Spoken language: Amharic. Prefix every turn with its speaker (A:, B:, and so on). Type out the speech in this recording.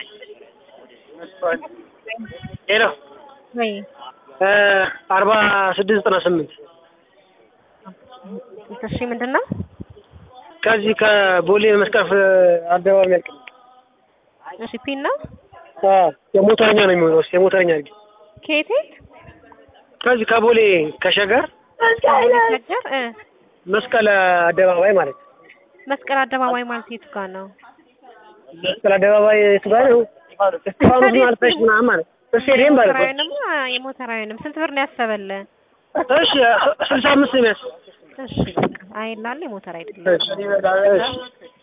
A: ሄሎ
B: ወይ
A: አርባ ስድስት ዘጠና ስምንት
B: እሺ፣ ምንድን ነው?
A: ከዚህ ከቦሌ መስቀፍ አደባባይ የሚያልቅ
B: እሺ፣ ፒን ነው።
A: አዎ፣ የሞተረኛ ነው የሚሆነው። እስኪ የሞተረኛ አድርጊ።
B: ከየት
A: ከዚህ ከቦሌ ከሸገር
B: ሸገር እ
A: መስቀል አደባባይ ማለት ነው።
B: መስቀል አደባባይ ማለት የቱ ጋር ነው?
A: መስቀል አደባባይ የቱ ጋር ነው? እስጢፋኖስ አልፈሽ ምናምን ማለት ስቴዲየም ማለት ነው።
B: የሞተራዊንም የሞተራዊንም ስንት ብር ነው ያሰበልህ?
A: እሺ ስልሳ አምስት ነው የሚያስ
B: እሺ፣ በቃ አይላል የሞተር አይደለም።
A: እሺ